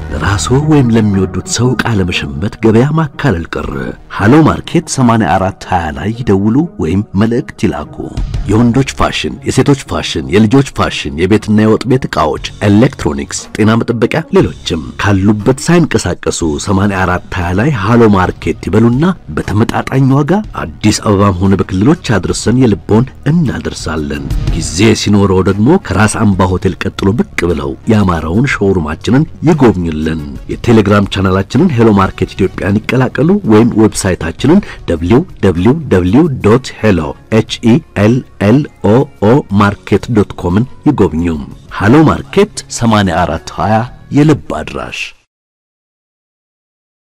ለራስዎ ወይም ለሚወዱት ሰው ዕቃ ለመሸመት ገበያ ማካለል ቀረ። ሃሎ ማርኬት 8420 ላይ ይደውሉ ወይም መልእክት ይላኩ። የወንዶች ፋሽን፣ የሴቶች ፋሽን፣ የልጆች ፋሽን፣ የቤትና የወጥ ቤት ዕቃዎች፣ ኤሌክትሮኒክስ፣ ጤና መጠበቂያ፣ ሌሎችም ካሉበት ሳይንቀሳቀሱ 8420 ላይ ሃሎ ማርኬት ይበሉና በተመጣጣኝ ዋጋ አዲስ አበባም ሆነ በክልሎች አድርሰን የልቦን እናደርሳለን። ጊዜ ሲኖረው ደግሞ ከራስ አምባ ሆቴል ቀጥሎ ብቅ ብለው ያማረውን ሾውሩማችንን ይጎብኙልን። የቴሌግራም ቻናላችንን ሄሎ ማርኬት ኢትዮጵያን ይቀላቀሉ ወይም ዌብሳይታችንን www ሄሎ ኤች ኢ ኤል ኤል ኦ ኦ ማርኬት ዶት ኮምን ይጎብኙ። ሃሎ ማርኬት 8420 የልብ አድራሽ